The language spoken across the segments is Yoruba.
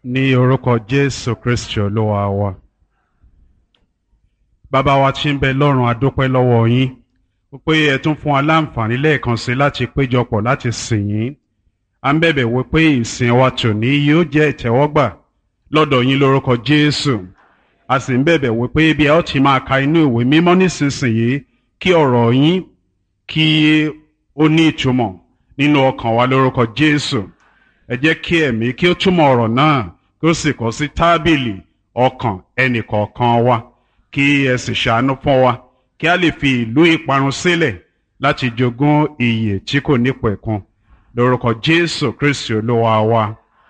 ní orúkọ jésù kristi olúwa wa bàbá wa tí ń bẹ lọ́run adúpẹ́ lọ́wọ́ yín pé ẹ tún fún wa láǹfààní lẹ́ẹ̀kan sí láti péjọpọ̀ láti sìn yín à ń bẹ̀bẹ̀ wí pé ìsìn wa tòní yóò jẹ́ ìtẹ́wọ́gbà lọ́dọ̀ yín lórúkọ jésù a sì ń bẹ̀bẹ̀ wí pé bí ẹ ó ti máa ka inú ìwé mímọ́ nísinsìnyí kí ọ̀rọ̀ yín kí ó ní ìtumọ̀ nínú ọkàn wa lórúkọ jésù ẹ jẹ́ kí ẹ̀mí kí ó túmọ̀ ọ̀rọ̀ náà kí ó sì kọ sí tábìlì ọkàn ẹnìkọ̀ọ̀kan wa kí ẹ sì ṣàánú fún wa kí a lè fi ìlú ìparun sílẹ̀ láti jogún ìyè tí kò nípẹ̀kun lórúkọ jésù kristi olúwa wa.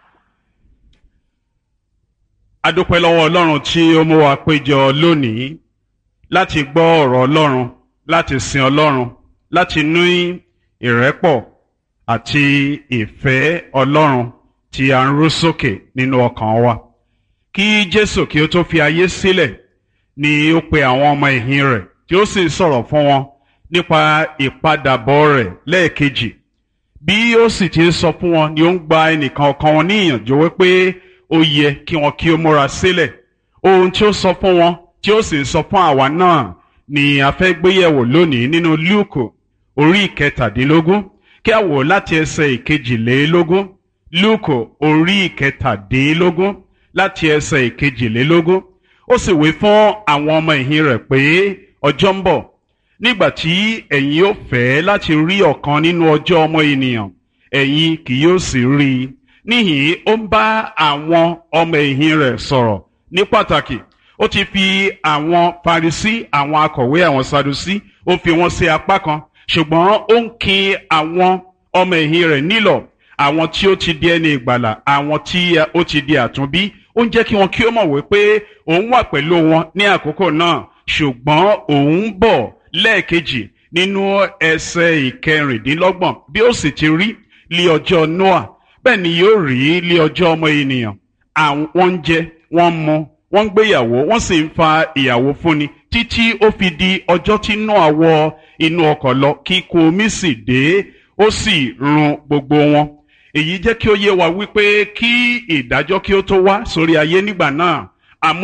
a dúpẹ́ lọ́wọ́ ọlọ́run tí ó mú wa péjọ lónìí láti gbọ́ ọ̀rọ̀ ọlọ́run láti sin ọlọ́run láti ní ìrẹ́pọ̀ àti ìfẹ́ ọlọ́run tí a ń rú sókè nínú ọkàn wa. kí jésù kí ó tó fi ayé sílẹ̀ ni ó pe àwọn ọmọ ìhìn rẹ̀ tí ó sì sọ̀rọ̀ fún wọn nípa ìpadàbọ̀ rẹ̀ lẹ́ẹ̀kejì. bí ó sì ti ń sọ fún wọn ni ó ń gba ẹnìkan ọkàn wọn ní ìyànjú wípé ó yẹ kí wọn kí ó múra sílẹ̀. ohun tí ó sọ fún wọn tí ó sì ń sọ fún àwa náà ni a fẹ́ gbéyẹ̀wò lónìí nínú lúùkù orí ìkẹtàdínlógún kí a wò láti ẹsẹ̀ ìkejìlélógún lúùkù orí ìkẹtàdínlógún láti ẹsẹ̀ ìkejìlélógún ó sì wí fún àwọn ọmọ ìhìn rẹ̀ pé ọjọ́ ń bọ̀ nígbà tí ẹ̀yin ó fẹ́ láti rí ọ̀kan nínú ọjọ́ ọmọ ènìyàn ẹ̀yin kì yóò sì rí i níhìn ó ń bá àwọn ọmọ ìhìn rẹ̀ sọ̀rọ̀ ní pàtàkì ó ti fi àwọn Farisí àwọn akọ̀wé àwọn Sadusí ó fi wọ́n sí apá kan ṣùgbọ́n ó ń kin àwọn ọmọ ẹ̀yìn rẹ̀ nílọ̀ àwọn tí ó ti di ẹni ìgbàlà àwọn tí ó ti di àtúnbí ó ń jẹ́ kí wọn kí ó mọ̀ wípé òun wà pẹ̀lú wọn ní àkókò náà ṣùgbọ́n òun ń bọ̀ lẹ́ẹ̀kejì nínú ẹsẹ̀ ìkẹrìndínlọ́gbọ̀n bí ó sì ti rí lé ọjọ́ Noah bẹ́ẹ̀ ni yóò rí lé ọjọ́ ọmọ ènìyàn àwọn ń jẹ wọ́n ń mu wọ́n ń gbéyàwó wọ́n sì ń fa ìyàwó fúnni títí ó fi di ọjọ́ tí Nóà wọ inú ọkọ̀ lọ kíkún omi sì dé ó sì run gbogbo wọn. èyí jẹ́ kí ó yé wa wípé kí ìdájọ́ kí ó tó wá sórí ayé nígbà náà